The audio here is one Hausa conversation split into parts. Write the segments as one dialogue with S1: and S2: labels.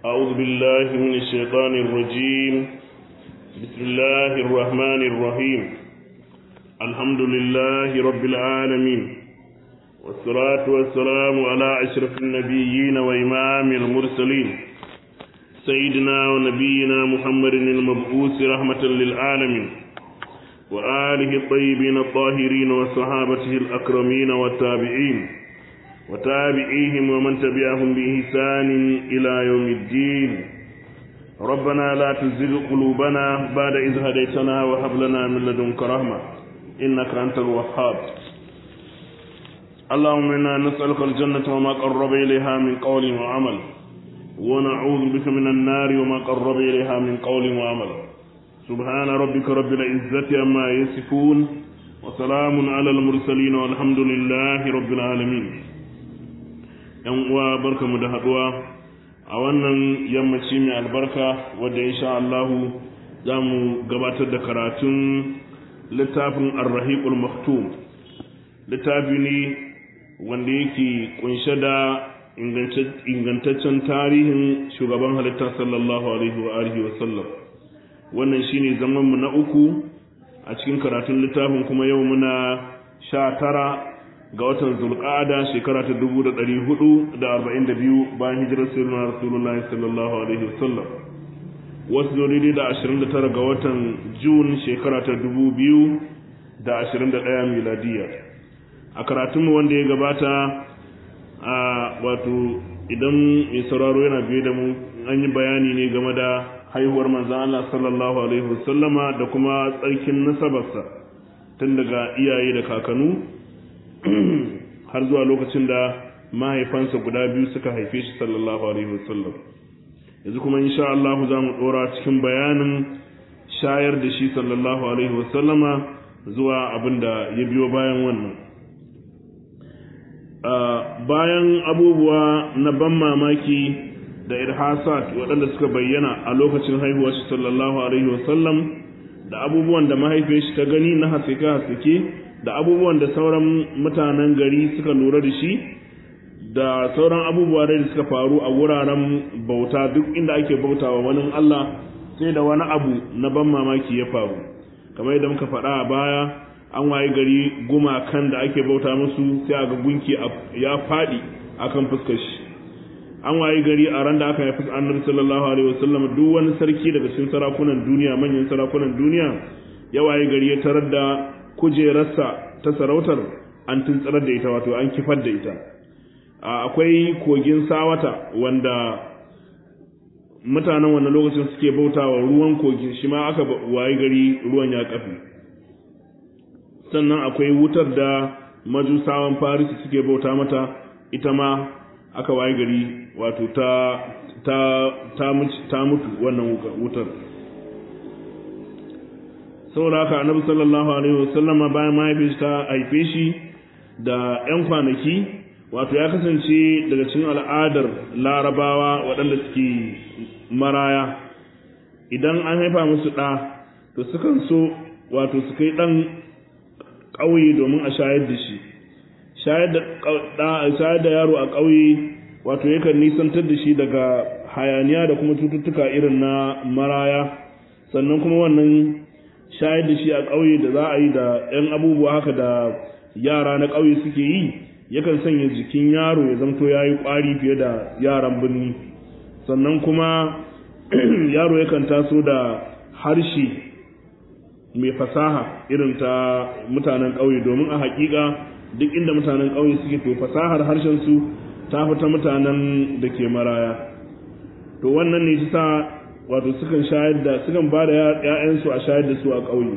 S1: أعوذ بالله من الشيطان الرجيم بسم الله الرحمن الرحيم الحمد لله رب العالمين والصلاة والسلام على أشرف النبيين وإمام المرسلين سيدنا ونبينا محمد المبعوث رحمة للعالمين وآله الطيبين الطاهرين وصحابته الأكرمين والتابعين وتابعيهم ومن تبعهم بإحسان إلى يوم الدين ربنا لا تزغ قلوبنا بعد إذ هديتنا وهب لنا من لدنك رحمة إنك أنت الوهاب اللهم إنا نسألك الجنة وما قرب إليها من قول وعمل ونعوذ بك من النار وما قرب إليها من قول وعمل سبحان ربك رب العزة عما يصفون وسلام على المرسلين والحمد لله رب العالمين yan uwa barkamu da haduwa a wannan yammaci mai albarka wadda insha Allahu za mu gabatar da karatun littafin arrahiqul maktum littafi ne wanda yake kunshe da ingantaccen tarihin shugaban halitta sallallahu alaihi wa alihi wa sallam wannan shine zaman mu na uku a cikin karatun littafin kuma yau muna sha tara ga watan zulqa'ada shekara ta 1442 bayan hijirar sirrin rasulullah sallallahu alaihi wasallam wasu daidai da 29 ga watan jun shekara ta 2021 miladiya a karatunmu wanda ya gabata a wato idan mai sauraro yana biye da mu an yi bayani ne game da haihuwar manzan Allah sallallahu alaihi wasallama da kuma tsarkin nasabarsa tun daga iyaye da kakanu har zuwa lokacin da mahaifansa guda biyu suka haife shi sallallahu alaihi wasallam yanzu kuma insha Allah za mu dora cikin bayanin shayar da shi sallallahu alaihi wasallama zuwa abin da ya biyo bayan wannan bayan abubuwa na ban mamaki da irhasat waɗanda suka bayyana a lokacin haihuwar shi sallallahu alaihi wasallam da abubuwan da mahaifiyar shi ta gani na hasike-hasike da abubuwan da sauran mutanen gari suka lura da shi da sauran abubuwa da suka faru a wuraren bauta duk inda ake bautawa wani Allah sai da wani abu na ban mamaki ya faru kamar yadda muka faɗa a baya an waye gari gumakan da ake bauta musu sai a ga gunki ya faɗi akan fuskar shi an waye gari a ran da aka haifi annabi sallallahu alaihi wasallam duk wani sarki daga cikin sarakunan duniya manyan sarakunan duniya ya waye gari ya tarar da kujerarsa ta sarautar an tuntsarar da ita wato an kifar da ita akwai kogin sawata wanda mutanen wannan lokacin suke bautawa ruwan kogin shi ma aka waye gari ruwan ya kafi sannan akwai wutar da majusawan farisi suke bauta mata ita ma aka waye gari wato ta ta ta mutu wannan wutar saboda haka annabi sallallahu alaihi wasallama bayan mahaifin ta haife shi da yan kwanaki wato ya kasance daga cikin al'adar larabawa waɗanda suke maraya idan an haifa musu ɗa to sukan so wato su kai ɗan ƙauye domin a shayar da shi shayar da yaro a ƙauye wato yakan nisantar da shi daga hayaniya da kuma cututtuka irin na maraya sannan kuma wannan shayar da shi a ƙauye da za a yi da 'yan abubuwa haka da yara na ƙauye suke yi yakan sanya jikin yaro ya zamto ya yi ƙwari fiye da yaran birni sannan kuma yaro yakan taso da harshe mai fasaha irin ta mutanen ƙauye domin a haƙiƙa duk inda mutanen ƙauye suke to fasahar harshen su ta fi ta mutanen da ke maraya to wannan ne ta wato sukan shayar da sukan ba da ‘ya'yansu a shayar da su a ƙauye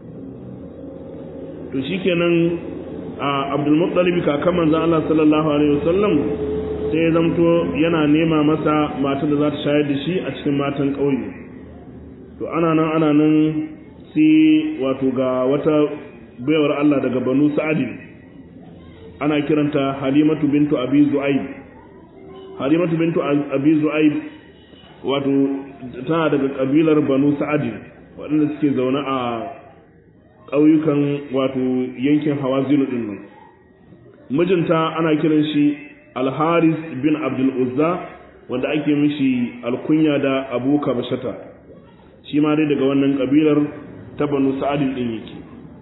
S1: to shi kenan a abdulmuttalibi kakan manzan Allah sallallahu alaihi wasallam sai ya zamto yana nema masa matan da za ta shayar da shi a cikin matan ƙauye to ana nan ana nan sai wato ga wata baiwar Allah daga banu sa'adin ana kiranta halimatu bintu abi zu'aib halimatu bintu abi zu'aib wato tana daga kabilar banu sa'adi waɗanda suke zaune a ƙauyukan wato yankin hawazinu ɗin nan mijinta ana kiran shi alharis bin abdul uzza wanda ake mishi alkunya da abu kabashata shi ma dai daga wannan kabilar ta banu sa'adin din yake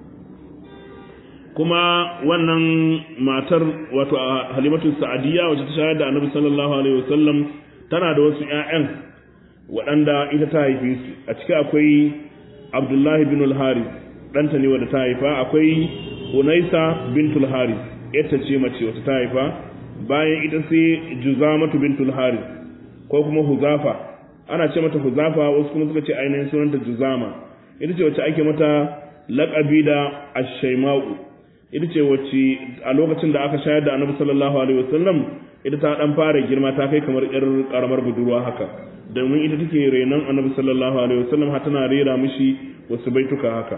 S1: kuma wannan matar wato halimatu sa'adiyya wacce ta shayar da annabi sallallahu alaihi wasallam tana da wasu ƴaƴan waɗanda ita ta haife su a ciki akwai abdullahi bin al-haris ɗanta ne wadda ta haifa akwai unaisa bintul haris ita ce mace wata ta haifa bayan ita sai juzamatu bintul haris ko kuma huzafa ana ce mata huzafa wasu kuma suka ce ainihin sunanta juzama ita ce wacce ake mata laƙabi da ashaima'u ita ce wacce a lokacin da aka shayar da annabi sallallahu alaihi wasallam ita ta dan fara girma ta kai kamar yar karamar budurwa haka domin ita take renon annabi sallallahu alaihi wasallam har tana rera mishi wasu baituka haka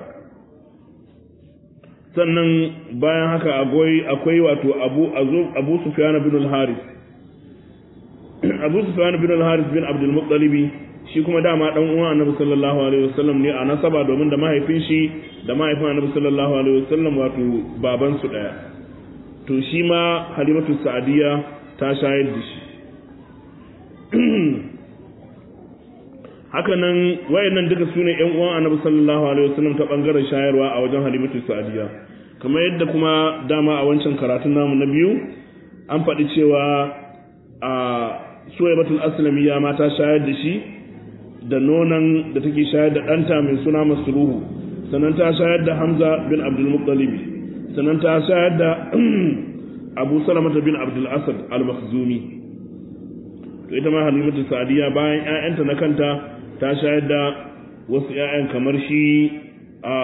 S1: sannan bayan haka akwai akwai wato abu abu sufyan bin al-haris abu sufyan bin al-haris bin abdul muttalib shi kuma dama dan uwan annabi sallallahu alaihi wasallam ne a nasaba domin da mahaifin shi da mahaifin annabi sallallahu alaihi wasallam wato baban su daya to shi ma halimatu sa'diya ta shayar da shi haka nan wayannan duka sune ƴan uwan annabi sallallahu alaihi wasallam ta bangaren shayarwa a wajen halimatu sa'diya kamar yadda kuma dama a wancan karatun namu na biyu an faɗi cewa a suwaibatul aslamiyya ma ta shayar da shi da nonon da take shayar da ɗanta mai suna masruhu sannan ta shayar da hamza bin abdul muttalib sannan ta shayar da abu salamata bin abdul asad al-makhzumi to ita ma halimatu sa'diya bayan ƴaƴanta na kanta ta shayar da wasu ƴaƴan kamar shi a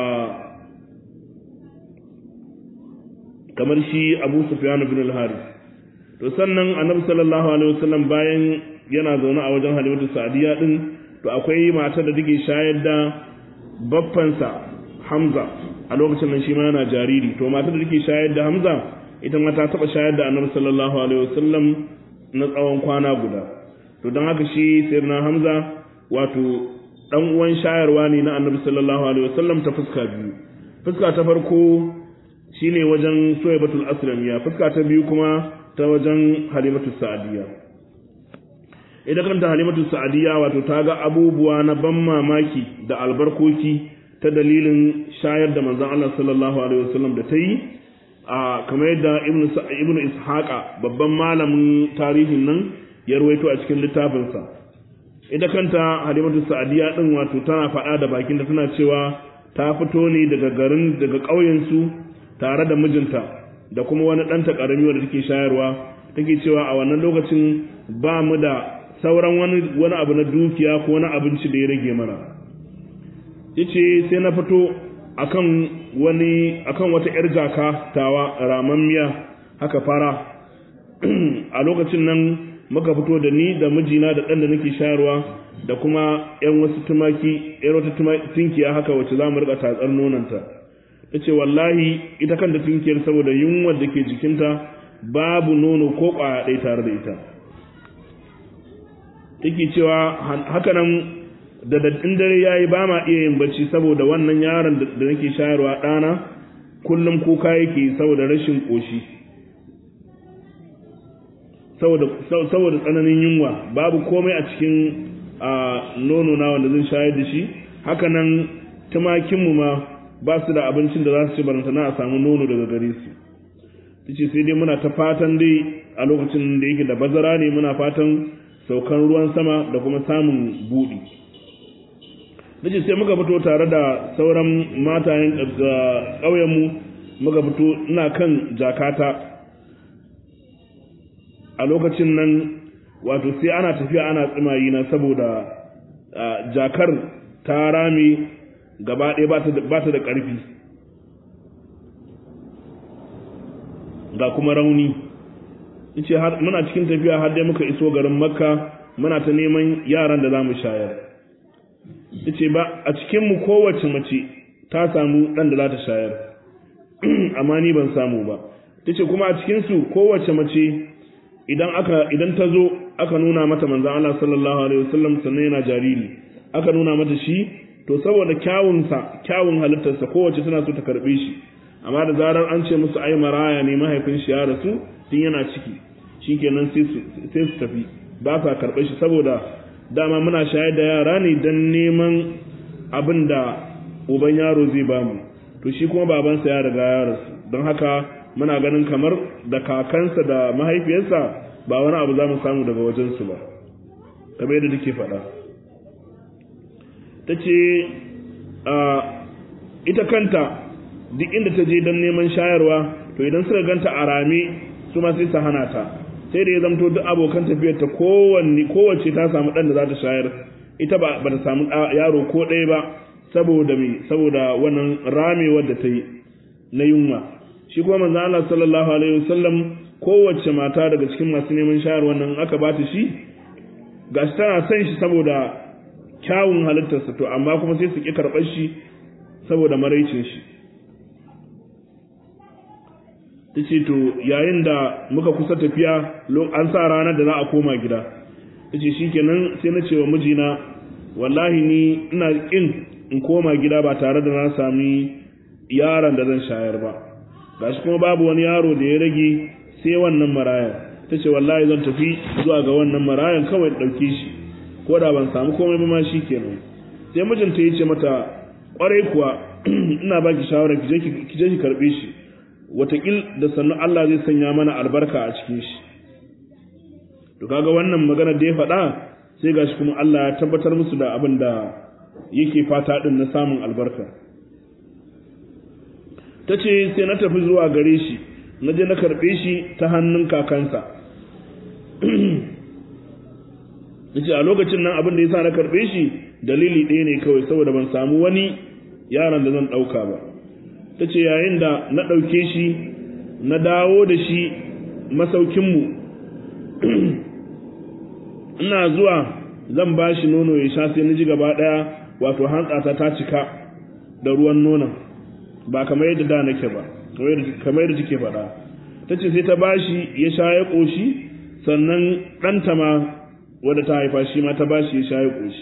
S1: kamar shi abu sufyan bin al-harith to sannan annabi sallallahu alaihi wasallam bayan yana zaune a wajen halimatu sa'diya din to akwai matar da take shayar da baffansa Hamza a lokacin nan shi ma yana jariri to matar da take shayar da Hamza ita ma ta taba shayar da Annabi sallallahu alaihi wasallam na tsawon kwana guda to don haka shi sayyidina Hamza wato dan uwan shayarwa ne na Annabi sallallahu alaihi wasallam ta fuska biyu fuska ta farko shine wajen Suwaibatul Aslamiya fuska ta biyu kuma ta wajen Halimatu Sa'diyya ita kanta halimatu sa'adiyya wato ta ga abubuwa na ban mamaki da albarkoki ta dalilin shayar da manzon Allah sallallahu alaihi wasallam da ta yi a kamar yadda ibnu ishaqa babban malamin tarihin nan ya rawaito a cikin littafinsa ita kanta halimatu sa'adiyya din wato tana faɗa da bakinta tana cewa ta fito ne daga garin daga ƙauyen su tare da mijinta da kuma wani ɗanta ƙarami wanda take shayarwa take cewa a wannan lokacin ba mu da sauran wani wani abu na dukiya ko wani abinci da ya rage mana yace sai na fito akan wani akan wata yar jaka tawa ramammiya haka fara a lokacin nan muka fito da ni da mijina da ɗan da nake shayarwa da kuma yan wasu tumaki yan wata tinkiya haka wacce za mu rika tatsar nonanta ta ce wallahi ita kanta tinkiyar saboda yunwar da ke jikinta babu nono ko ƙwaya ɗaya tare da ita take cewa haka nan da daddin dare yayi ba ma iya yin bacci saboda wannan yaron da nake shayarwa ɗana kullum kuka yake saboda rashin ƙoshi saboda tsananin yunwa babu komai a cikin nono na wanda zan shayar da shi haka nan tumakinmu ma ba su da abincin da za su ci barantana a samu nono daga gare su tace sai dai muna ta fatan dai a lokacin da yake da bazara ne muna fatan saukan ruwan sama da kuma samun buɗi nace sai muka fito tare da sauran matayen ƙauyenmu muka fito ina kan jakata a lokacin nan wato sai ana tafiya ana tsimayi na saboda jakar ta rame gaba ɗaya ba ta da ƙarfi ga kuma rauni ce muna cikin tafiya har dai muka iso garin makka muna ta neman yaran da za mu shayar ce ba a cikinmu kowace mace ta samu ɗan da za ta shayar amma ni ban samu ba ta ce kuma a cikinsu kowace mace idan aka idan ta zo aka nuna mata manzan Allah sallallahu alaihi wasallam sannan yana jariri aka nuna mata shi to saboda kyawunsa kyawun halittarsa kowace tana so ta karbe shi amma da zarar an ce musu ai maraya ne mahaifin shi ya rasu tun yana ciki shikenan sai su sai su tafi ba sa karɓar shi saboda dama muna shayar da yara ne don neman abin da uban yaro zai bamu to shi kuma babansa ya riga ya rasu don haka muna ganin kamar da kakansa da mahaifiyarsa ba wani abu za mu samu daga wajensu ba kamar yadda take faɗa ta ce ita kanta duk inda ta je don neman shayarwa to idan suka ganta a rame su ma sai su hana ta sai da ya zamto duk abokan tafiyar ta kowanne kowace ta samu ɗan da za ta shayar ita ba ta samu yaro ko ɗaya ba saboda me saboda wannan ramewar da ta yi na yunwa shi kuma manzo Allah sallallahu alaihi wasallam kowace mata daga cikin masu neman shayarwa nan aka ba ta shi gashi tana son shi saboda kyawun halittarsa to amma kuma sai su ƙi karɓar shi saboda maraicin shi ta ce to yayin da muka kusa tafiya an sa ranar da za a koma gida ta ce shikenan sai na ce wa mijina wallahi ni ina ƙin in koma gida ba tare da na sami yaron da zan shayar ba gashi kuma babu wani yaro da ya rage sai wannan marayan ta ce wallahi zan tafi zuwa ga wannan marayan kawai ɗauke shi ko da ban samu komai ba ma shi kenan sai mijinta ya ce mata ƙwarai kuwa ina baki shawara ki je ki karɓe shi watakil da sannu Allah zai sanya mana albarka a cikin shi to kaga wannan magana da ya faɗa sai gashi kuma Allah ya tabbatar musu da abin da yake fata din na samun albarka ta ce sai na tafi zuwa gare shi na je na karɓe shi ta hannun kakansa ta ce a lokacin nan abin da ya sa na karɓe shi dalili ɗaya ne kawai saboda ban samu wani yaron da zan ɗauka ba ta ce yayin da na ɗauke shi na dawo da shi masaukinmu ina zuwa zan ba shi nono ya sha sai na ji gaba ɗaya wato hantsata ta cika da ruwan nonon ba kamar yadda da nake ba kamar yadda take faɗa ta ce sai ta ba shi ya sha ya ƙoshi sannan ɗanta ma wadda ta haifa shi ma ta ba shi ya sha ya ƙoshi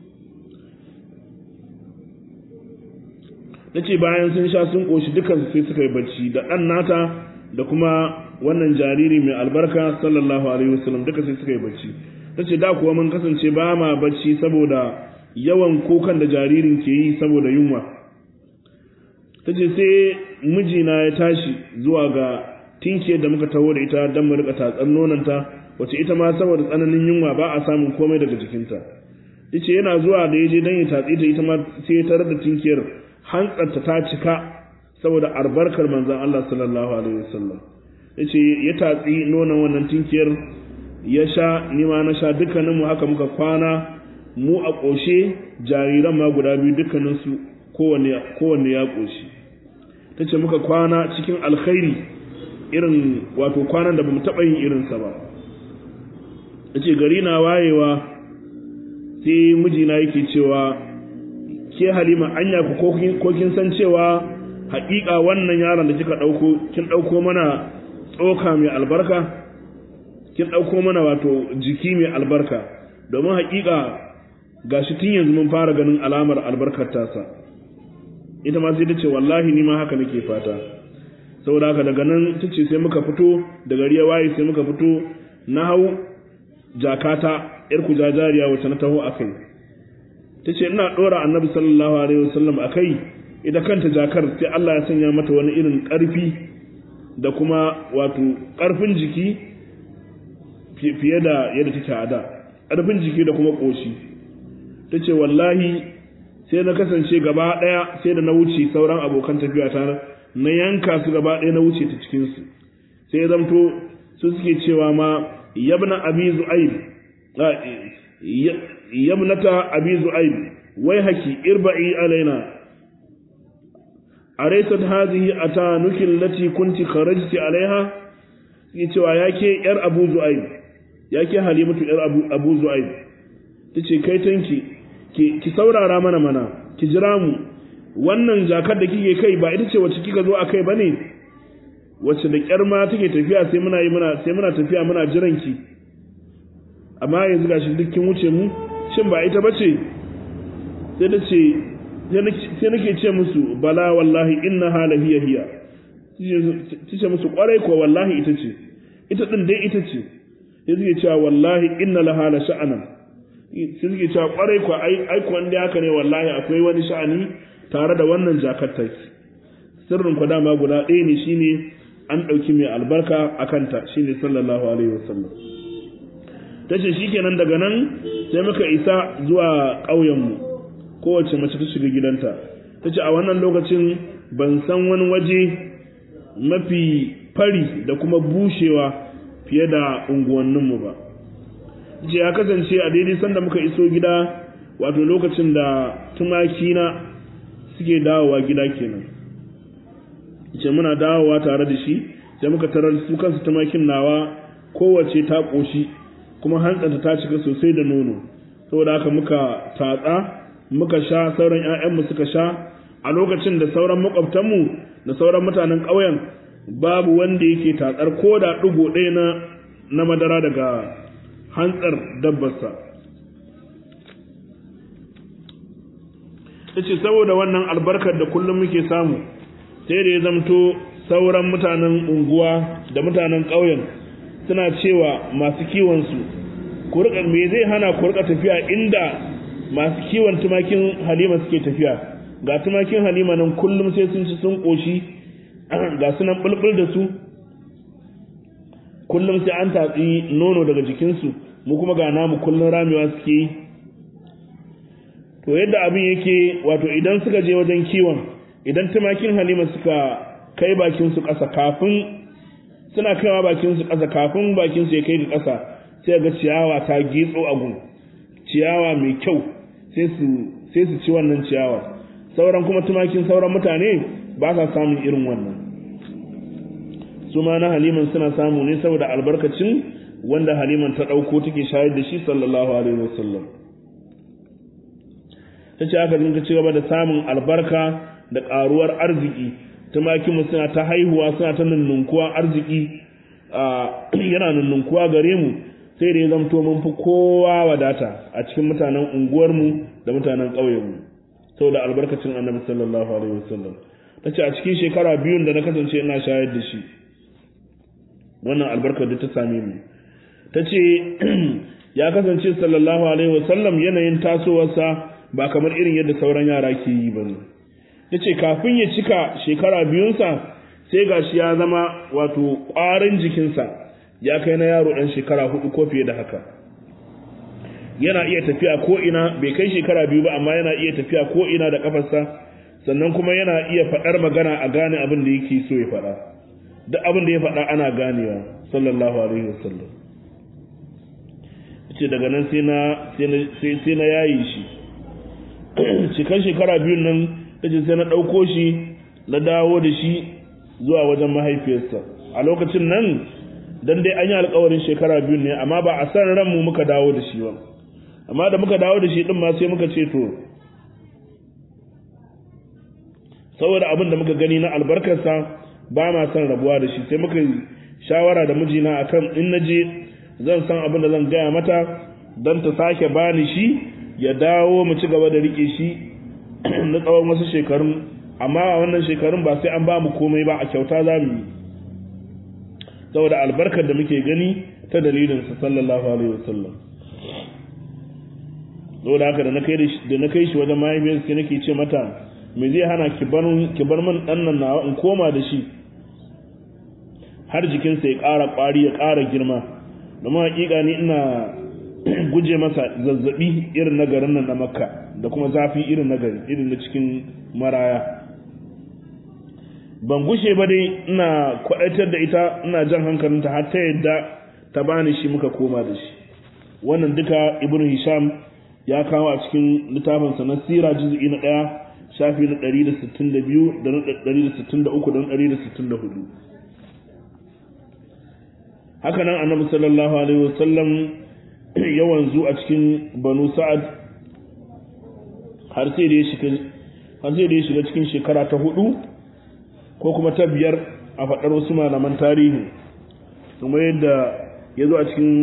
S1: na ce bayan sun sha sun ƙoshi dukansu sai suka yi bacci da ɗan nata da kuma wannan jariri mai albarka sallallahu alaihi wasallam duka sai suka yi bacci ta ce da kuwa mun kasance ba ma bacci saboda yawan kukan da jaririn ke yi saboda yunwa ta ce sai mijina ya tashi zuwa ga tinkiyar da muka taho da ita don mu rika tatsar nonanta wace ita ma saboda tsananin yunwa ba a samun komai daga jikinta yace yana zuwa da yaje dan ya tatsi ta ita ma sai ya tarar da tinkiyar hantsarta ta cika saboda albarkar manzon Allah sallallahu alaihi wasallam yace ya tatsi nonon wannan tinkiyar ya sha ni ma na sha dukkanin mu haka muka kwana mu a ƙoshe jariran ma guda biyu dukkanin su kowanne kowanne ya ƙoshi tace muka kwana cikin alkhairi irin wato kwanan da bamu taɓa yin irinsa ba yace gari na wayewa sai mijina yake cewa ke halima anya ku ko kin san cewa haƙiƙa wannan yaron da kika ɗauko kin ɗauko mana tsoka mai albarka kin ɗauko mana wato jiki mai albarka domin haƙiƙa gashi tun yanzu mun fara ganin alamar albarkar tasa ita ma sai ta ce wallahi ni ma haka nake fata saboda haka daga nan ta ce sai muka fito da gari ya waye sai muka fito na hau jakata yar kujajariya wacce na taho akai ta ce ina ɗora annabi sallallahu alaihi wasallam akai ita kanta jakar sai Allah ya sanya mata wani irin ƙarfi da kuma wato ƙarfin jiki fiye da yadda take a da ƙarfin jiki da kuma ƙoshi ta ce wallahi sai na kasance gaba ɗaya sai da na wuce sauran abokan tafiya ta na yanka su gaba ɗaya na wuce ta cikinsu sai ya zamto su suke cewa ma yabna abi zu'aib yabnata abi zu'aib wai haki irba'i alaina araysat hadhihi atanuki allati kunti kharajti alaiha yi cewa yake yar abu zu'aib yake halimatu yar abu abu zu'aib tace kai tanki ki ki saurara mana mana ki jira mu wannan jakar da kike kai ba ita ce wacce kika zo akai bane wacce da kyar ma take tafiya sai muna yi muna sai muna tafiya muna jiran ki amma yanzu gashi duk kin wuce mu shin ba ita bace sai da ce sai nake ce musu bala wallahi inna hala hiya hiya tace musu kwarai ko wallahi ita ce ita din dai ita ce sai suke cewa wallahi inna laha la sha'anan sai suke cewa kwarai ko ai ai ko wanda haka ne wallahi akwai wani sha'ani tare da wannan jakar sirrin ku dama guda ɗaya ne shine an ɗauki mai albarka a kanta shine sallallahu alaihi wasallam ta ce shi kenan daga nan sai muka isa zuwa ƙauyenmu kowace mace ta shiga gidanta ta ce a wannan lokacin ban san wani waje mafi fari da kuma bushewa fiye da unguwanninmu ba ce ya kasance a daidai sanda muka iso gida wato lokacin da tumakina suke dawowa gida kenan ce muna dawowa tare da shi sai muka tarar su kansu tumakin nawa kowace ta ƙoshi kuma hantsanta ta cika sosai da nono saboda haka muka tatsa muka sha sauran 'ya'yanmu suka sha a lokacin da sauran makwabtanmu da sauran mutanen ƙauyen babu wanda yake tatsar ko da ɗigo ɗaya na na madara daga hantsar dabbarsa ta ce saboda wannan albarkar da kullum muke samu sai da ya zamto sauran mutanen unguwa da mutanen ƙauyen suna cewa masu kiwonsu me zai hana ku rika tafiya inda masu kiwon tumakin halima suke tafiya ga tumakin halima nan kullum sai sun ci sun ƙoshi ga su nan bulbul da su kullum sai an tatsi nono daga jikinsu mu kuma ga namu kullum ramewa suke yi to yadda abin yake wato idan suka je wajen kiwon idan tumakin halima suka kai bakin su ƙasa kafin suna kaiwa bakin su ƙasa kafin bakin su ya kai ga ƙasa sai ga ciyawa ta gitso a gun ciyawa mai kyau sai su sai su ci wannan ciyawa sauran kuma tumakin sauran mutane ba sa samun irin wannan su ma na haliman suna samu ne saboda albarkacin wanda haliman ta ɗauko take shayar da shi sallallahu alaihi wasallam ta ce aka dinga ci gaba da samun albarka da ƙaruwar arziki tumakinmu suna ta haihuwa suna ta nunnunkuwa arziki yana nunnunkuwa gare mu sai da ya zamto mun fi kowa wadata a cikin mutanen unguwarmu da mutanen ƙauyenmu saboda albarkacin annabi sallallahu alaihi wasallam ta ce a cikin shekara biyun da na kasance ina shayar da shi wannan albarkar da ta same mu ta ce ya kasance sallallahu alaihi wasallam yanayin tasowarsa ba kamar irin yadda sauran yara ke yi ba ne ta ce kafin ya cika shekara biyunsa sai gashi ya zama wato ƙwarin jikinsa ya kai na yaro ɗan shekara hudu ko fiye da haka yana iya tafiya ko ina bai kai shekara biyu ba amma yana iya tafiya ko ina da kafarsa sannan kuma yana iya faɗar magana a gane abin da yake so ya faɗa duk abin da ya faɗa ana ganewa sallallahu alaihi wasallam ce daga nan sai na sai na yayi shi cikin shekara biyun nan tace sai na ɗauko shi na dawo da shi zuwa wajen mahaifiyarsa a lokacin nan dan dai an yi alkawarin shekara biyu ne amma ba a san ranmu muka dawo da shi ba amma da muka dawo da shi din ma sai muka ce to saboda abin da muka gani na albarkarsa ba ma son rabuwa da shi sai muka shawara da mijina akan in na je zan san abin da zan gaya mata don ta sake bani shi ya dawo mu ci gaba da rike shi na tsawon wasu shekarun amma a wannan shekarun ba sai an ba mu komai ba a kyauta za mu yi saboda albarkar da muke gani ta dalilinsa sallallahu alaihi wasallam saboda haka da na kai da na kai shi wajen mahaifiyarsa sai nake ce mata me zai hana ki bar ki bar min dan nan nawa in koma da shi har jikinsa ya ƙara ƙwari ya ƙara girma domin hakika ni ina guje masa zazzabi irin na garin nan na makka da kuma zafi irin na gari irin na cikin maraya ban gushe ba dai ina kwadaitar da ita ina jan hankalinta har ta yadda ta bani shi muka koma da shi wannan duka ibnu hisham ya kawo a cikin littafinsa na sira juz'i na ɗaya shafi na 162 da na 163 da na 164 haka nan annabi sallallahu alaihi wasallam ya wanzu a cikin banu sa'ad har sai da ya shiga har sai da ya shiga cikin shekara ta hudu ko kuma ta biyar a faɗar wasu malaman tarihi kuma yadda ya zo a cikin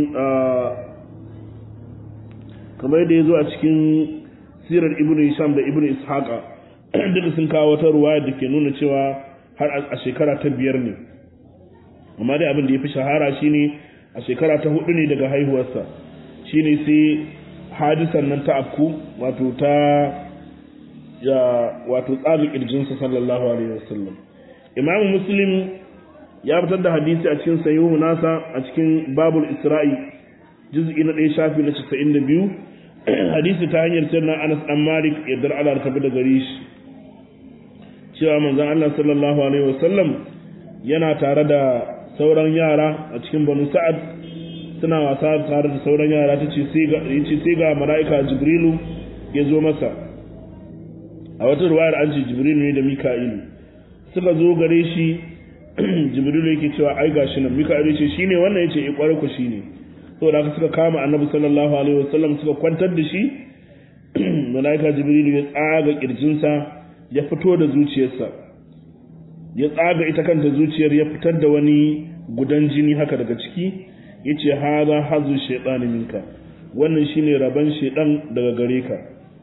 S1: kamar yadda ya zo a cikin sirar ibnu hisham da ibnu ishaqa duka sun kawo wata ruwaya da ke nuna cewa har a shekara ta biyar ne amma dai abin da ya fi shahara shine a shekara ta hudu ne daga haihuwarsa shine sai hadisan nan ta afku wato ta ya wato tsaga kirjinsa sallallahu alaihi wasallam imamu muslim ya fitar da hadisi a cikin sahihu nasa a cikin babul isra'i juz'i na ɗaya shafi na 92 hadisi ta hanyar sirna anas dan malik yardar Allah ta tafi da gare shi cewa manzon Allah sallallahu alaihi wasallam yana tare da sauran yara a cikin banu sa'ad suna wasa tare da sauran yara ta ce sai ga mala'ika jibrilu ya zo masa a wata ruwayar an ce jibrilu ne da mika'ilu suka zo gare shi jibrilu yake cewa ai gashi nan mika'ilu ce shine wannan yace eh kwarai ku shine saboda haka suka kama annabi sallallahu alaihi wasallam suka kwantar da shi mala'ika jibrilu ya tsaga kirjinsa ya fito da zuciyarsa ya tsaga ita kanta zuciyar ya fitar da wani gudan jini haka daga ciki yace haza hazu shaytan minka wannan shine raban shaytan daga gare ka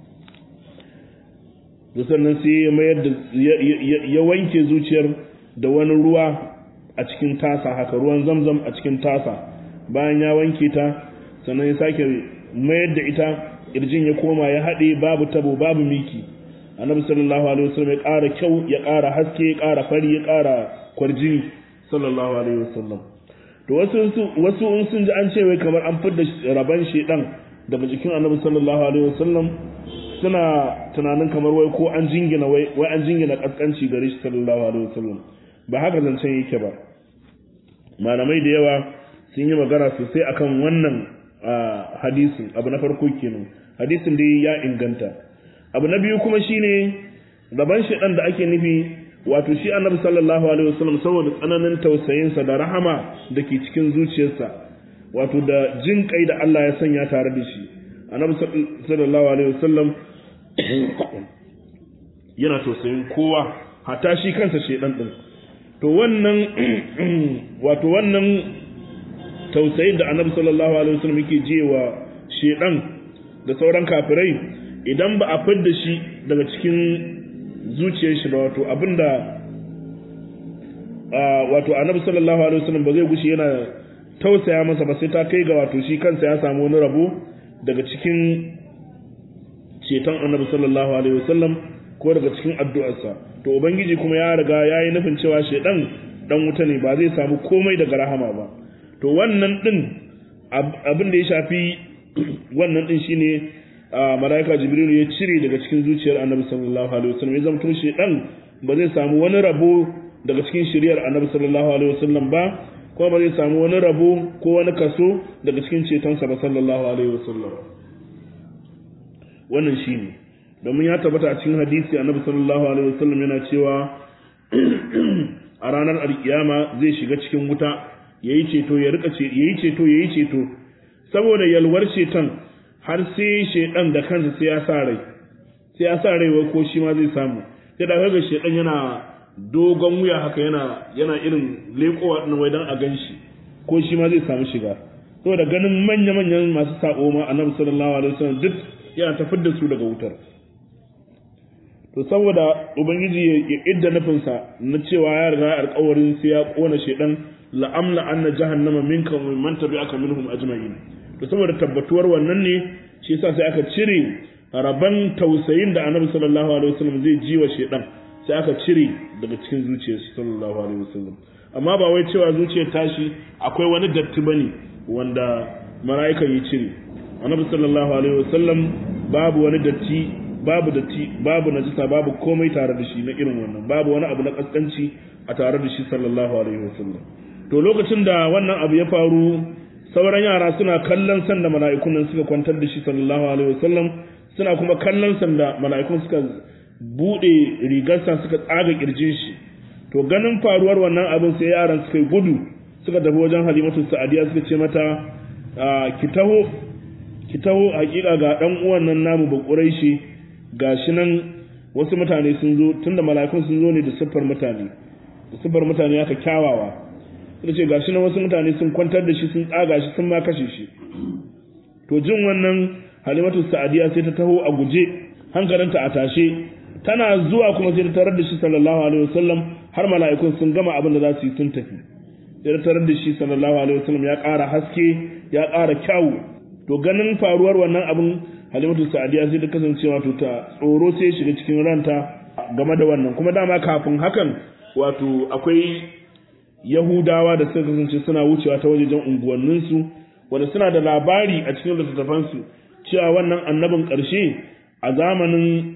S1: sannan sai ya mayar da ya wanke zuciyar da wani ruwa a cikin tasa haka ruwan zamzam a cikin tasa bayan ya wanke ta sannan ya sake mayar da ita kirjin ya koma ya haɗe babu tabo babu miki annabi sallallahu alaihi wasallam ya ƙara kyau ya ƙara haske ya ƙara fari ya ƙara kwarjini sallallahu alaihi wasallam to wasu wasu in sun ji an ce wai kamar an fidda raban shedan daga jikin annabi sallallahu alaihi wasallam suna tunanin kamar wai ko an jingina wai wai an jingina kaskanci gare shi sallallahu alaihi wasallam ba haka zancen yake ba malamai da yawa sun yi magana sosai akan wannan hadisin abu na farko kenan hadisin dai ya inganta abu na biyu kuma shine raban shedan da ake nufi wato shi annabi sallallahu alaihi wasallam saboda tsananin tausayinsa da rahama da ke cikin zuciyarsa wato da jin kai da Allah ya sanya tare da shi annabi sallallahu alaihi wasallam yana tausayin kowa hatta shi kansa shedan din to wannan wato wannan tausayin da annabi sallallahu alaihi wasallam yake jewa shedan da sauran kafirai idan ba a fidda shi daga cikin zuciyar shi ba wato abinda wato annabi sallallahu alaihi wasallam ba zai gushi yana tausaya masa ba sai ta kai ga wato shi kansa ya samu wani rabo daga cikin ceton annabi sallallahu alaihi wasallam ko daga cikin addu'arsa to ubangiji kuma ya riga ya yi nufin cewa shedan dan wuta ne ba zai samu komai daga rahama ba to wannan din abin da ya shafi wannan din shine malaika jibril ya cire daga cikin zuciyar annabi sallallahu alaihi wasallam ya zamto shedan ba zai samu wani rabo daga cikin shiriyar annabi sallallahu alaihi wasallam ba kuma ba zai samu wani rabo ko wani kaso daga cikin cetonsa ba sallallahu alaihi wasallam wannan shine domin ya tabbata a cikin hadisi annabi sallallahu alaihi wasallam yana cewa a ranar alkiyama zai shiga cikin wuta yayi ceto ya rika ce yayi ceto yayi ceto saboda yalwar ceton har sai shedan da kansa sai ya sa rai sai ya sa rai wai ko shi ma zai samu sai da kaga shedan yana dogon wuya haka yana yana irin lekowa din wai dan a ganshi ko shi ma zai samu shiga saboda ganin manya manyan masu sako ma annabi sallallahu alaihi wasallam duk yana tafar da su daga wutar to saboda ubangiji ya idda nufinsa na cewa ya riga alƙawarin sai ya kona shedan la'amla anna jahannama minka wa man tabi'aka minhum ajma'in to saboda tabbatuwar wannan ne shi yasa sai aka cire raban tausayin da annabi sallallahu alaihi wasallam zai ji wa shedan sai aka cire daga cikin zuciyar shi sallallahu alaihi wasallam amma ba wai cewa zuciyar tashi akwai wani datti bane wanda mala'ikan ya cire annabi sallallahu alaihi wasallam babu wani datti babu datti babu najisa babu komai tare da shi na irin wannan babu wani abu na kaskanci a tare da shi sallallahu alaihi wasallam to lokacin da wannan abu ya faru sauran yara suna kallon sanda mala'ikun nan suka kwantar da shi sallallahu alaihi wasallam suna kuma kallon sanda mala'ikun suka bude rigarsa suka tsaga kirjin shi to ganin faruwar wannan abin sai yaran suka gudu suka tafi wajen halimatu sa'adiya suka ce mata ki taho ki taho hakika ga dan uwan nan namu ba quraishi gashi nan wasu mutane sun zo tunda mala'ikun sun zo ne da siffar mutane da siffar mutane aka kyawawa suka ce gashi nan wasu mutane sun kwantar da shi sun tsaga shi sun ma kashe shi to jin wannan halimatu sa'adiya sai ta taho a guje hankalinta a tashe tana zuwa kuma sai ta tarar da shi sallallahu alaihi wasallam har mala'ikun sun gama abin da za su yi sun tafi sai tarar da shi sallallahu alaihi wasallam ya ƙara haske ya ƙara kyau to ganin faruwar wannan abin halimatu sa'adiya sai ta kasance wato ta tsoro sai shiga cikin ranta game da wannan kuma dama kafin hakan wato akwai yahudawa da suka kasance suna wucewa ta wajejen unguwanninsu wanda suna da labari a cikin littattafansu cewa wannan annabin ƙarshe a zamanin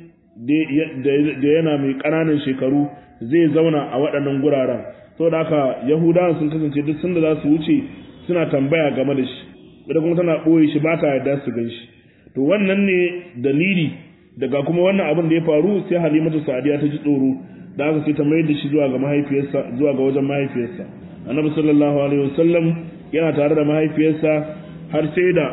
S1: da yana mai ƙananan shekaru zai zauna a waɗannan guraren saboda haka yahudawan sun kasance duk sanda za su wuce suna tambaya game da shi ita kuma tana ɓoye shi ba ta yarda su gan shi to wannan ne dalili daga kuma wannan abin da ya faru sai halimatu sa'adiya ta ji tsoro da aka sai ta mayar da shi zuwa ga mahaifiyarsa zuwa ga wajen mahaifiyarsa annabi sallallahu alaihi wasallam yana tare da mahaifiyarsa har sai da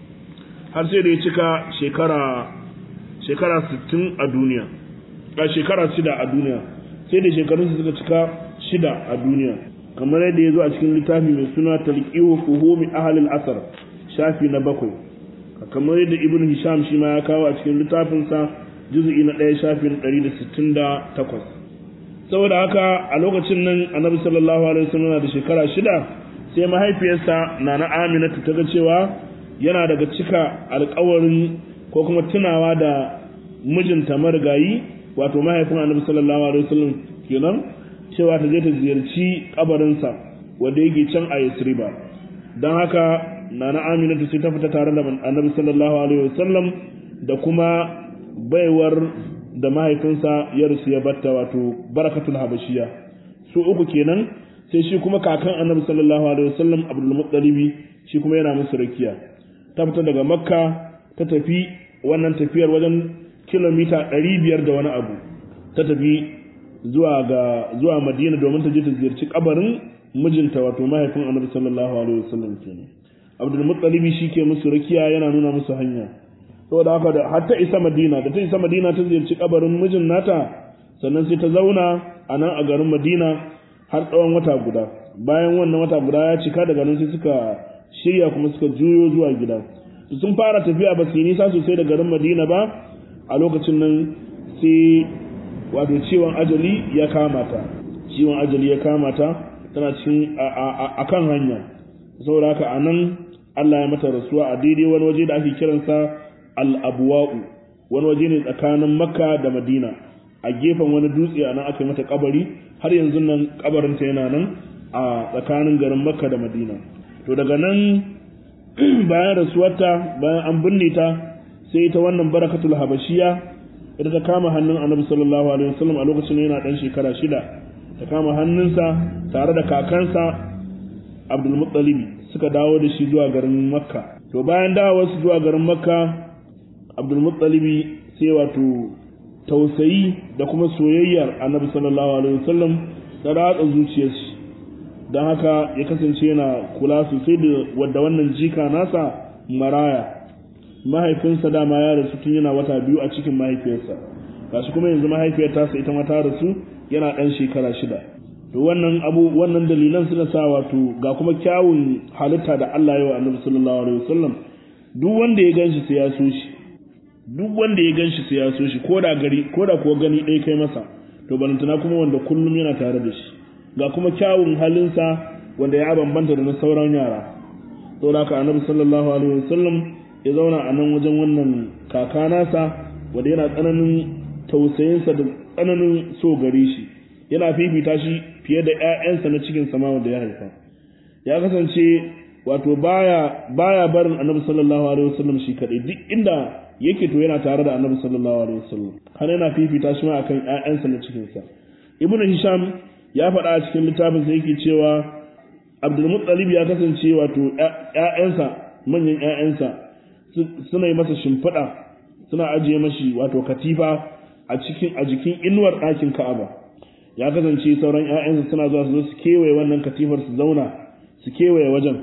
S1: har sai da ya cika shekara shekara 60 a duniya a shekara 6 a duniya sai da shekarunsa suka cika shida a duniya kamar yadda ya zo a cikin littafi mai suna talqihu fuhumi ahli al-asr shafi na bakwai kamar yadda ibn hisham shi ma ya kawo a cikin littafinsa juz'i na ɗaya shafi na ɗari da sittin da takwas saboda haka a lokacin nan annabi sallallahu alaihi wasallam na da shekara shida sai mahaifiyarsa nana aminatu ta ga cewa yana daga cika alƙawarin ko kuma tunawa da mijinta marigayi wato mahaifin annabi sallallahu alaihi wasallam kenan cewa ta je ta ziyarci kabarinsa wanda yake can a Yasriba don haka nana Aminatu sai ta fita tare da annabi sallallahu alaihi wasallam da kuma baiwar da mahaifinsa ya rusu ya batta wato barakatul habashiya su uku kenan sai shi kuma kakan annabi sallallahu alaihi wasallam abdul muttalibi shi kuma yana musu rakiya ta fita daga makka ta tafi wannan tafiyar wajen kilomita 500 da wani abu ta tafi zuwa ga zuwa madina domin ta je ta ziyarci kabarin mijinta wato mahaifin annabi sallallahu alaihi wasallam kenan abdul muttalibi shi ke musu rakiya yana nuna musu hanya saboda haka da har ta isa madina da ta isa madina ta ziyarci kabarin mijin nata sannan sai ta zauna a nan a garin madina har tsawon wata guda bayan wannan wata guda ya cika daga nan sai suka shirya kuma suka juyo zuwa gida sun fara tafiya ba su yi nisa sosai da garin madina ba a lokacin nan sai wato ciwon ajali ya kama ta ciwon ajali ya kama ta tana cikin a kan hanya saboda haka a nan Allah ya mata rasuwa a daidai wani waje da ake kiransa al-abwa'u wani waje ne tsakanin makka da madina a gefen wani dutse a nan aka yi mata kabari har yanzu nan kabarinta yana nan a tsakanin garin makka da madina to daga nan bayan rasuwarta bayan an binne ta sai ita wannan barakatul habashiya ita ta kama hannun annabi sallallahu alaihi wasallam a lokacin yana dan shekara shida ta kama hannunsa tare da kakansa abdul muttalibi suka dawo da shi zuwa garin makka to bayan dawo su zuwa garin makka abdul muttalibi sai wato tausayi da kuma soyayyar annabi sallallahu alaihi wasallam ta ratsa zuciyarsa don haka ya kasance yana kula sosai da wadda wannan jika nasa maraya mahaifinsa dama ya rasu tun yana wata biyu a cikin mahaifiyarsa gashi kuma yanzu mahaifiyar tasa ita ma ta rasu yana ɗan shekara shida to wannan abu wannan dalilan suna sa wato ga kuma kyawun halitta da Allah ya wa annabi sallallahu alaihi wasallam duk wanda ya ganshi sai ya so shi duk wanda ya ganshi sai ya so shi ko da gari ko da kuwa gani ɗaya kai masa to balantana kuma wanda kullum yana tare da shi ga kuma kyawun halinsa wanda ya bambanta da na sauran yara saboda haka annabi sallallahu alaihi wasallam ya zauna a nan wajen wannan kaka nasa wanda yana tsananin tausayinsa da tsananin so gare shi yana fifita shi fiye da ƴaƴansa na cikin sama wanda ya haifa ya kasance wato baya baya barin annabi sallallahu alaihi wasallam shi kadai duk inda yake to yana tare da annabi sallallahu alaihi wasallam har yana fifita shi ma akan ƴaƴansa na cikin sa ibnu hisham ya faɗa a cikin littafin sa yake cewa abdul muttalib ya kasance wato ƴaƴansa manyan ƴaƴansa suna yi masa shimfiɗa suna ajiye mashi wato katifa a cikin a jikin inuwar ɗakin ka'aba ya kasance sauran ƴaƴansa suna zuwa su zo su kewaye wannan katifar su zauna su kewaye wajen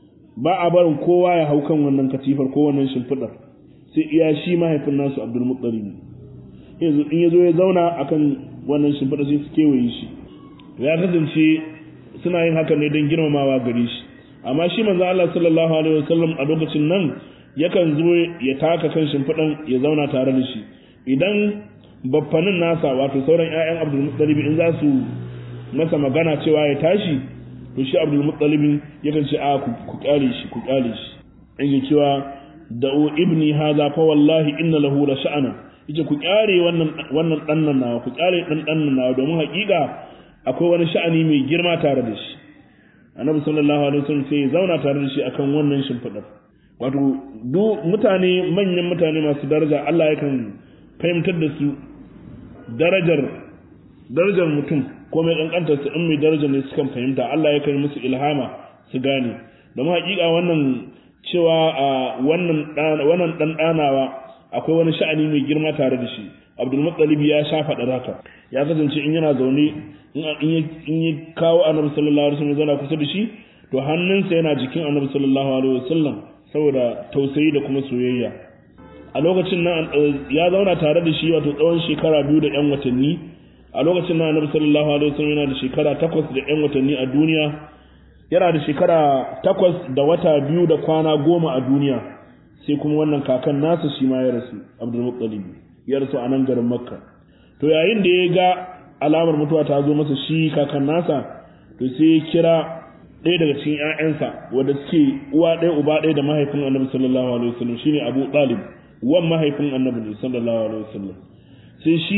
S1: ba a barin kowa ya hau kan wannan katifar ko wannan shimfiɗar sai iya shi mahaifin nasu abdul muttalib yanzu in ya zo ya zauna akan wannan shimfiɗa sai su kewaye shi ya kasance suna yin haka ne don girmamawa gare shi amma shi manzo Allah sallallahu alaihi wasallam a lokacin nan yakan zo ya taka kan shimfiɗan ya zauna tare da shi idan baffanin nasa wato sauran ƴaƴan Abdul Muttalib in za su masa magana cewa ya tashi to shi abdul muttalib yakan ce a ku kyale shi ku kyale shi yake cewa da'u ibni hadha fa wallahi inna lahu la sha'ana yace ku kyare wannan wannan dan nan nawa ku kyare dan dan nan nawa domin hakika akwai wani sha'ani mai girma tare da shi annabi sallallahu alaihi wasallam sai ya zauna tare da shi akan wannan shimfidar wato duk mutane manyan mutane masu daraja Allah yakan fahimtar da su darajar darajar mutum ko mai kankantar su in mai darajar ne sukan fahimta Allah ya kai musu ilhama su gane domin hakika wannan cewa a wannan wannan dan danawa akwai wani sha'ani mai girma tare da shi Abdul Muttalib ya sha faɗa haka ya kasance in yana zaune in ya kawo Annabi sallallahu alaihi wasallam zana kusa da shi to hannunsa yana jikin Annabi sallallahu alaihi wasallam saboda tausayi da kuma soyayya a lokacin nan ya zauna tare da shi wato tsawon shekara biyu da yan watanni a lokacin nan Annabi sallallahu alaihi wasallam yana da shekara takwas da yan watanni a duniya yana da shekara takwas da wata biyu da kwana goma a duniya sai kuma wannan kakan nasa shi ma ya rasu Abdul Muttalib ya rasu a nan garin Makka to yayin da ya ga alamar mutuwa ta zo masa shi kakan nasa to sai ya kira ɗaya daga cikin ƴaƴansa wanda suke uwa ɗaya uba ɗaya da mahaifin Annabi sallallahu alaihi wasallam shine Abu Talib wan mahaifin Annabi sallallahu alaihi wasallam sai shi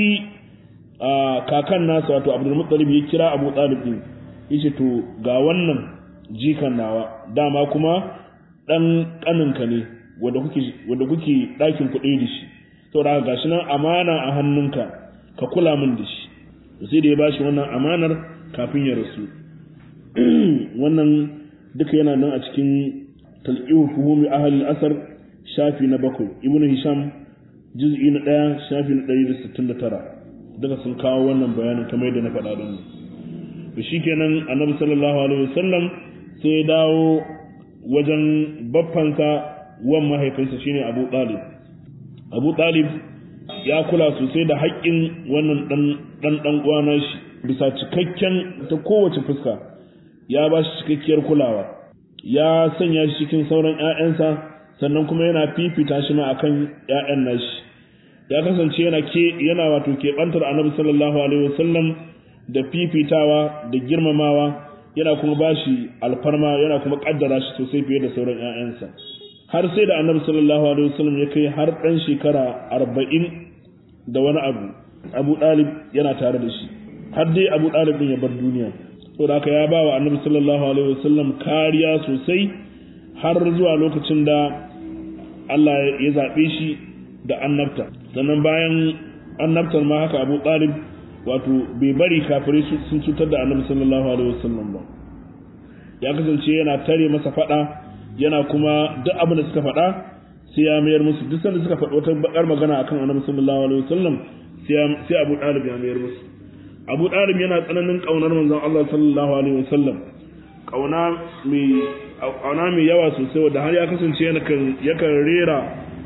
S1: kakan nasa wato Abdul Muttalib ya kira Abu Talib din yace to ga wannan jikan nawa dama kuma dan kaninka ne wanda kuke wanda kuke ɗakin kuɗi da shi saboda gashi nan amana a hannunka ka kula min da shi sai da ya bashi wannan amanar kafin ya rasu wannan duka yana nan a cikin talqihu fuhumi ahli al-asr shafi na bakwai ibnu hisham juz'i na ɗaya shafi na ɗari da sittin da tara duka sun kawo wannan bayanin kamar yadda na faɗa don to shikenan annabi sallallahu alaihi wasallam sai ya dawo wajen baffansa wan mahaifinsa shine Abu Talib Abu Talib ya kula sosai da haƙƙin wannan dan dan dan uwana shi bisa cikakken ta kowace fuska ya ba shi cikakkiyar kulawa ya sanya shi cikin sauran ƴaƴansa sannan kuma yana fifita shi ma akan ƴaƴan nashi ya kasance yana ke yana wato keɓantar annabi sallallahu alaihi wasallam da fifitawa da girmamawa yana kuma bashi alfarma yana kuma kaddara shi sosai fiye da sauran ƴaƴansa har sai da annabi sallallahu alaihi wasallam ya kai har ɗan shekara arba'in da wani abu abu ɗalib yana tare da shi har dai abu ɗalib ɗin ya bar duniya saboda haka ya ba wa annabi sallallahu alaihi wasallam kariya sosai har zuwa lokacin da Allah ya zaɓe shi da annabta sannan bayan annabtar ma haka abu ɗalib wato bai bari kafirai sun cutar da annabi sallallahu alaihi wasallam ba ya kasance yana tare masa faɗa yana kuma duk abin da suka faɗa sai ya mayar musu duk sanda suka faɗi wata bakar magana akan annabi sallallahu alaihi wasallam sai abu ɗalib ya mayar musu abu ɗalib yana tsananin ƙaunar manzon Allah sallallahu alaihi wasallam ƙauna mai ƙauna mai yawa sosai wanda har ya kasance yakan rera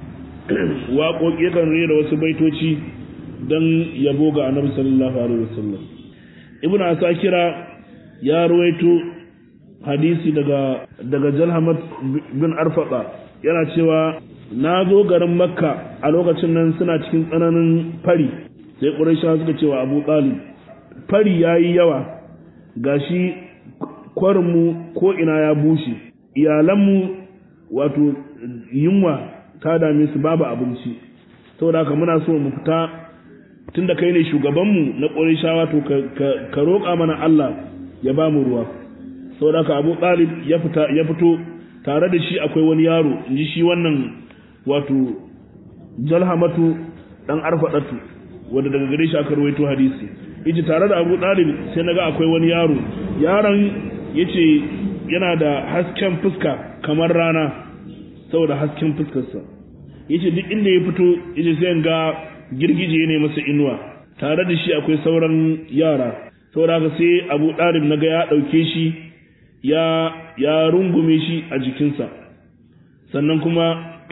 S1: waƙoƙi yakan rera wasu baitoci don yabo ga annabi sallallahu alaihi wasallam ibnu asakira ya ruwaito hadisi daga daga jalhamat bin arfaqa yana cewa na zo garin makka a lokacin nan suna cikin tsananin fari sai quraisha suka cewa abu talib fari yayi yawa gashi kwarinmu ko ina ya bushe iyalanmu wato yunwa ta dame su babu abinci saboda haka muna so mu fita tunda kai ne shugabanmu na ƙorishawa to ka roƙa mana Allah ya ba mu ruwa saboda haka Abu Talib ya fita ya fito tare da shi akwai wani yaro inji shi wannan wato Jalhamatu dan Arfadatu wanda daga gare shi aka rawaito hadisi yace tare da Abu Talib sai naga akwai wani yaro yaron yace yana da hasken fuska kamar rana saboda hasken fuskarsa yace duk inda ya fito yace sai ga girgije ne masa inuwa tare da shi akwai sauran yara saboda haka sai Abu Dalib naga ya dauke shi ya ya rungume shi a jikinsa sannan kuma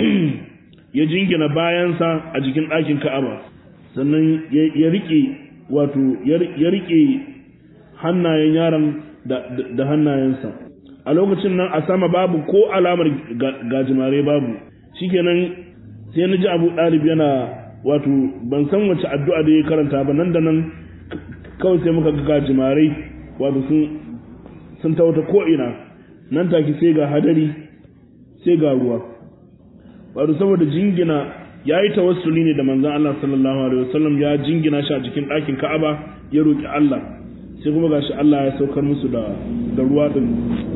S1: ya jingina bayansa a jikin ɗakin Ka'aba sannan ya rike wato ya rike hannayen yaron da hannayensa a lokacin nan a sama babu ko alamar gajimare babu shikenan sai na ji abu ɗalib yana wato ban san wace addu'a da ya karanta ba nan da nan kawai sai muka ga gajimare wato sun tauta ko'ina nan take sai ga hadari sai ga ruwa wato saboda jingina ya yi tawassuli ne da manzan Allah sallallahu alaihi wasallam ya jingina shi a cikin ɗakin Ka'aba ya roƙi Allah sai kuma gashi Allah ya saukar musu da da ruwa din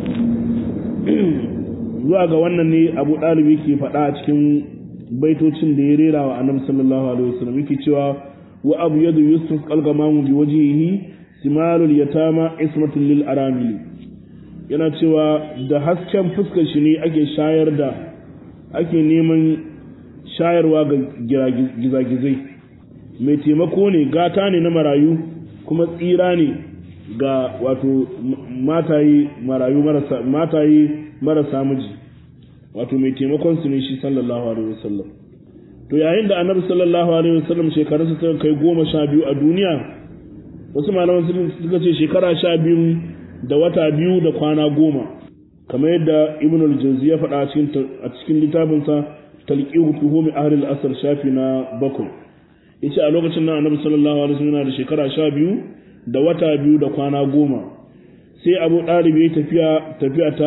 S1: zuwa ga wannan ne Abu Dalib yake faɗa a cikin baitocin da ya rera wa Annabi sallallahu alaihi wasallam yake cewa wa abu yadu yusuf qalgamamu bi wajhihi simalul yatama ismatun lil aramili yana cewa da hasken fuskar shi ne ake shayar da ake neman shayarwa ga gizagizai mai taimako ne gata ne na marayu kuma tsira ne ga wato mataye marayu marasa mataye marasa miji wato mai taimakon su ne shi sallallahu alaihi wasallam to yayin da annabi sallallahu alaihi wasallam shekarunsa suka kai goma sha biyu a duniya wasu malaman suka ce shekara sha biyu da wata biyu da kwana goma kamar yadda ibn al-jawzi ya faɗa a cikin littafinsa talqihu tuhumi ahli al-asr shafi na bakwai yace a lokacin nan annabi sallallahu alaihi wasallam yana da shekara sha biyu da wata biyu da kwana goma sai abu ɗalib ya tafiya tafiya ta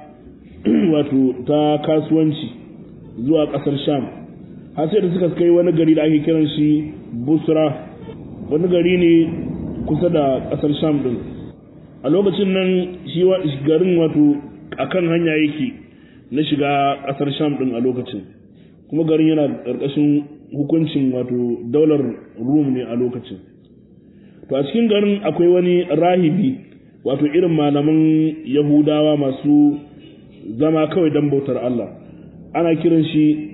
S1: wato ta kasuwanci zuwa ƙasar sham har sai da suka kai wani gari da ake kiran shi busra wani gari ne kusa da ƙasar sham din a lokacin nan shi garin wato akan hanya yake na shiga ƙasar sham din a lokacin kuma garin yana ƙarƙashin hukuncin wato daular rum ne a lokacin to a cikin garin akwai wani rahibi wato irin malaman yahudawa masu zama kawai don bautar Allah ana kiran shi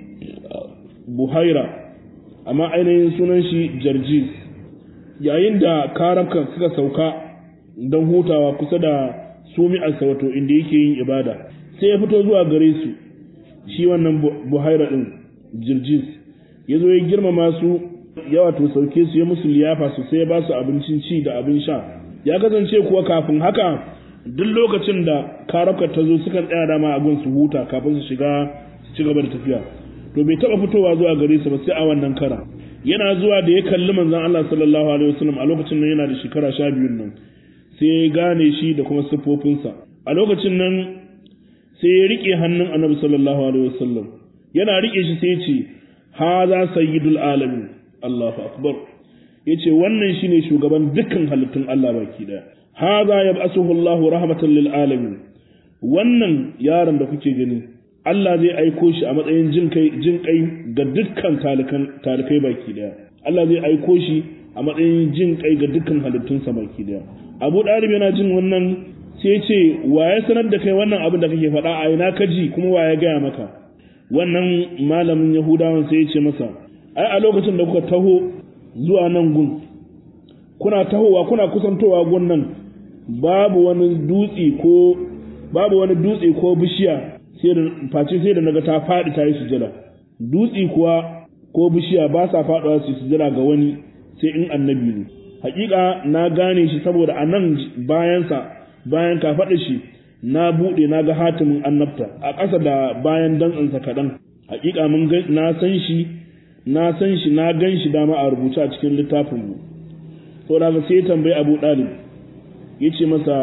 S1: buhaira amma ainihin sunan shi jarjis yayin da karabkan suka sauka don hutawa kusa da sumi'arsa wato inda yake yin ibada sai ya fito zuwa gare su shi wannan buhaira din jirjis ya zo ya girmama su ya wato sauke su ya musu liyafa su sai ya ba su abincin ci da abin sha ya kasance kuwa kafin haka duk lokacin da karabkar ta zo sukan tsaya dama a gun su huta kafin su shiga su ci gaba da tafiya to bai taba fitowa zuwa gare su ba sai a wannan kara yana zuwa da ya kalli manzon Allah sallallahu alaihi wasallam a lokacin nan yana da shekara sha biyun nan sai ya gane shi da kuma siffofinsa a lokacin nan sai ya rike hannun annabi sallallahu alaihi wasallam yana rike shi sai ya ce haza sayyidul alamin Allahu akbar yace wannan shine shugaban dukkan halittun Allah baki daya haza yab'asuhu Allahu rahmatan lil alamin wannan yaron da kuke gani Allah zai aiko shi a matsayin jin kai jin kai ga dukkan talikan talikai baki daya Allah zai aiko shi a matsayin jin kai ga dukkan halittunsa baki daya Abu Dalib yana jin wannan sai ya ce wa ya sanar da kai wannan abin da kake faɗa a ina ka ji kuma wa ya gaya maka wannan malamin Yahudawan sai ya ce masa ai a lokacin da kuka taho zuwa nan gun kuna tahowa kuna kusantowa gun nan babu wani dutse ko babu wani dutse ko bishiya sai da face sai da naga ta faɗi ta yi sujada dutse kuwa ko bishiya ba sa faɗuwa su sujada ga wani sai in annabi ne hakika na gane shi saboda a nan bayansa bayan ka faɗa shi na buɗe na ga hatimin annabta a ƙasa da bayan dantsansa kaɗan hakika mun na san shi na san shi na gan shi dama a rubuce a cikin littafin mu to da sai tambayi Abu Dalib yace masa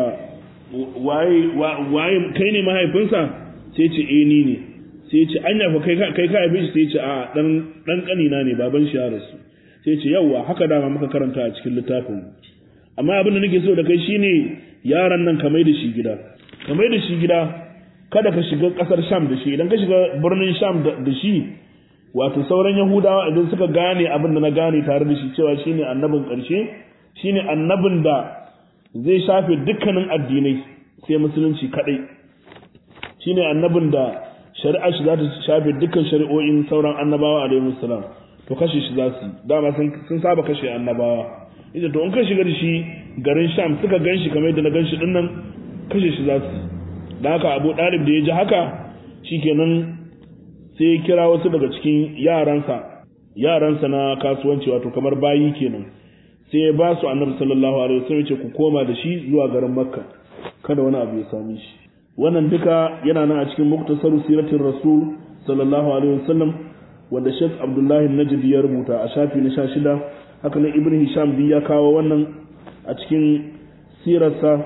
S1: waye waye kai ne mahaifinsa sai ce eh ni ne sai ce anya fa kai kai ka haife shi sai ce a dan dan kanina ne baban shi ya rasu sai ce yawa haka dama muka karanta a cikin littafin mu amma abin da nake so da kai shine yaran nan ka mai da shi gida ka mai da shi gida kada ka shiga kasar Sham da shi idan ka shiga birnin Sham da shi wato sauran Yahudawa idan suka gane abin da na gane tare da shi cewa shine annabin ƙarshe shine annabin da zai shafe dukkanin addinai sai musulunci kadai shine annabin da shari'a shi za ta shafe dukkan shari'o'in sauran annabawa alaihi salam to kashe shi za su dama sun saba kashe annabawa ita to in ka shiga da shi garin Sham suka gan shi kamar yadda na gan shi dinnan kashe shi za su da haka Abu Dalib da ya ji haka shikenan sai ya kira wasu daga cikin yaransa yaransa na kasuwanci wato kamar bayi kenan sai ya ba su annabi sallallahu alaihi wasallam ce ku koma da shi zuwa garin makka kada wani abu ya same shi wannan duka yana nan a cikin muktasaru siratin rasul sallallahu alaihi wasallam wanda Sheikh Abdullahi Najdi ya rubuta a shafi na 16 haka nan Ibn Hisham bi ya kawo wannan a cikin sirarsa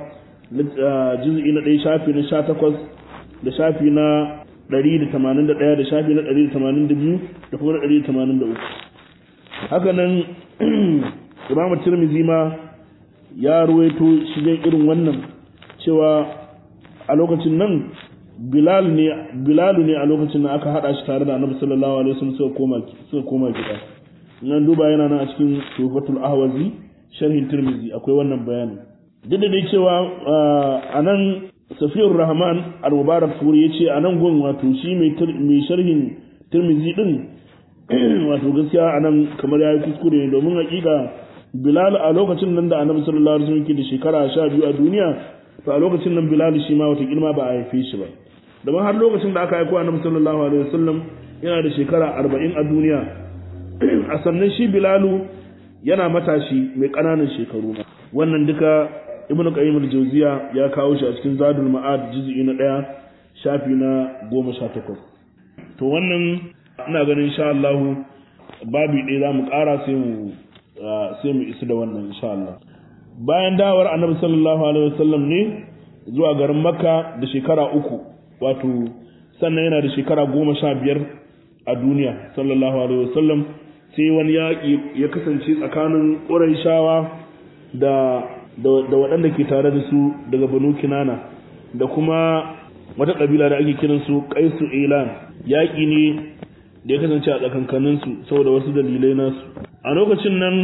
S1: juz'i na ɗaya shafi na sha takwas da shafi na ɗari da tamanin da ɗaya da shafi na ɗari da tamanin da biyu da kuma na ɗari da tamanin da uku haka nan imam tirmidhi ma ya ruwaito shigen irin wannan cewa a lokacin nan bilal ne bilal ne a lokacin nan aka hada shi tare da annabi sallallahu alaihi wasallam suka koma suka koma gida nan duba yana nan a cikin tufatul ahwazi sharhin tirmidhi akwai wannan bayani duk da dai cewa a nan safiyar rahman al-mubarak furi ya ce a nan gun wato shi mai sharhin tirmidhi din wato gaskiya a nan kamar ya yi kuskure ne domin hakika bilal a lokacin nan da annabi sallallahu alaihi wasallam ke da shekara sha biyu a duniya to a lokacin nan bilal shi ma wata girma ba a haife shi ba domin har lokacin da aka aiko annabi sallallahu alaihi wasallam yana da shekara arba'in a duniya a sannan shi bilalu yana matashi mai ƙananan shekaru wannan duka ibnu qayyim al-jawziya ya kawo shi a cikin zadul ma'ad juz'i na ɗaya shafi na goma sha takwas to wannan ina ganin insha Allah babi ɗaya za mu ƙara sai mu sai mu isu da wannan insha Allah bayan dawar annabi sallallahu alaihi wasallam ne zuwa garin makka da shekara uku wato sannan yana da shekara goma sha biyar a duniya sallallahu alaihi wasallam sai wani yaƙi ya kasance tsakanin ƙurayshawa da da waɗanda ke tare da su daga banu kinana da kuma wata ƙabila da ake kiransu kaisu ilan yaƙi ne da ya kasance a tsakankaninsu saboda wasu dalilai nasu a lokacin nan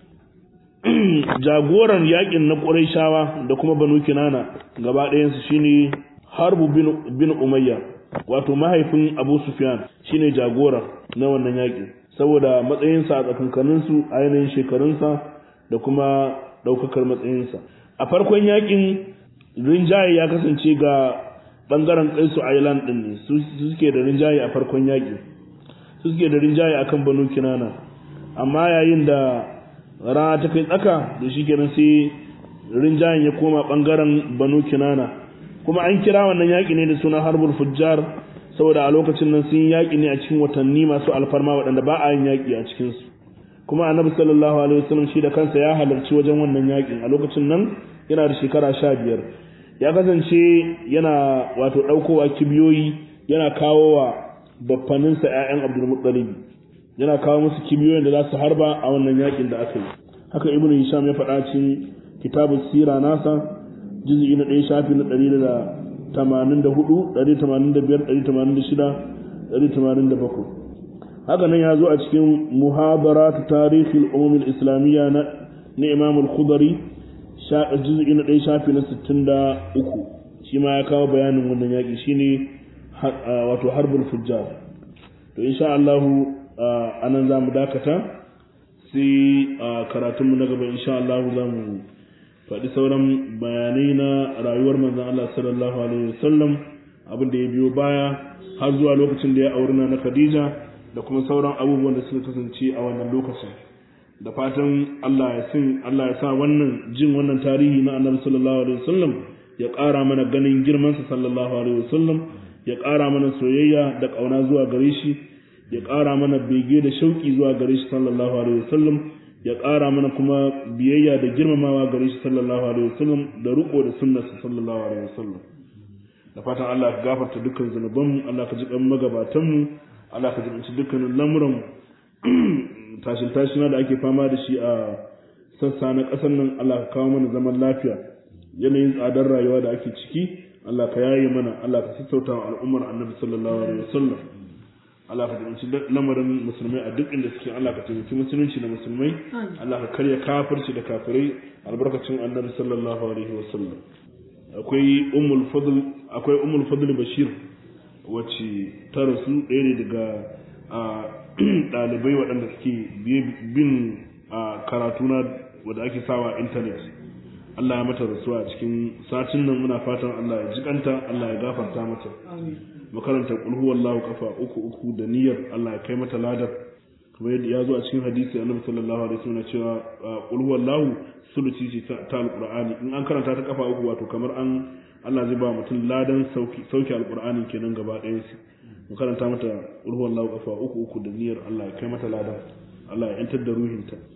S1: jagoran yakin na ƙurayshawa da kuma banu kinana gaba ɗayansu shine harbu bin umayya wato mahaifin abu sufyan shine jagora na wannan yakin saboda matsayinsa a tsakankaninsu a yanayin shekarunsa da kuma ɗaukakar matsayinsa a farkon yakin rinjaye ya kasance ga ɓangaren kaisu island ɗin su suke da rinjaye a farkon yakin su suke da rinjaye akan banu kinana amma yayin da rana ta kai tsaka da shi kenan sai rinjayen ya koma bangaren banu kinana kuma an kira wannan yaƙi ne da suna harbul fujjar saboda a lokacin nan sun yaƙi ne a cikin watanni masu alfarma waɗanda ba a yin yaƙi a cikinsu kuma annabi sallallahu alaihi wasallam shi da kansa ya halarci wajen wannan yaƙin a lokacin nan yana da shekara sha biyar ya kasance yana wato ɗaukowa kibiyoyi yana kawo wa baffaninsa 'ya'yan abdulmuttalib yana kawo musu kibiyoyin da za su harba a wannan yakin da aka yi haka ibnu hisham ya faɗa cikin kitabu sira nasa juz'i na ɗaya shafi na ɗari da tamanin da hudu ɗari tamanin da biyar ɗari tamanin da shida ɗari tamanin da bakwai haka nan ya zo a cikin muhabarat tarihi al'ummin islamiyya na na imam al-khudari juz'i na ɗaya shafi na sittin da uku shi ma ya kawo bayanin wannan yaƙi shine wato harbul fujjar to insha Allah a nan za mu dakata sai a karatunmu na gaba insha Allah za mu faɗi sauran bayanai na rayuwar manzon Allah sallallahu alaihi wasallam abin da ya biyo baya har zuwa lokacin da ya auri na Khadija da kuma sauran abubuwan da suka kasance a wannan lokacin da fatan Allah ya sin Allah ya sa wannan jin wannan tarihi na Annabi sallallahu alaihi wasallam ya ƙara mana ganin girmansa sallallahu alaihi wasallam ya ƙara mana soyayya da ƙauna zuwa gare shi ya ƙara mana bege da shauƙi zuwa gare shi sallallahu alaihi wasallam ya ƙara mana kuma biyayya da girmamawa gare shi sallallahu alaihi wasallam da riƙo da sunnarsa sallallahu alaihi wasallam da fatan Allah ka gafarta dukkan zunubanmu Allah ka ji kan magabatanmu Allah ka jibinci dukkanin lamuran tashin tashina da ake fama da shi a sassa na ƙasar nan Allah ka kawo mana zaman lafiya yanayin tsadar rayuwa da ake ciki Allah ka yaye mana Allah ka sassauta wa al'ummar annabi sallallahu alaihi wasallam Allah ka taimaki lamarin musulmai a duk inda suke Allah ka taimaki musulunci da musulmai Allah ka karya kafirci da kafirai albarkacin annabi sallallahu alaihi wasallam akwai ummul fadl akwai ummul fadl bashir wacce ta rasu ɗaya ne daga ɗalibai waɗanda suke bin karatu na wanda ake sawa intanet Allah ya mata rasuwa a cikin satin nan muna fatan Allah ya jikanta Allah ya gafarta mata makarantar kulhu wallahu kafa uku uku da niyyar Allah ya kai mata ladar kuma yadda ya zo a cikin hadisi annabi sallallahu alaihi wasallam cewa kulhu wallahu sulusi ce ta alqur'ani in an karanta ta kafa uku wato kamar an Allah zai ba mutum ladan sauki sauki alqur'ani kenan gaba ɗayan su mu karanta mata kulhu wallahu kafa uku uku da niyyar Allah ya kai mata ladar Allah ya yantar da ruhinta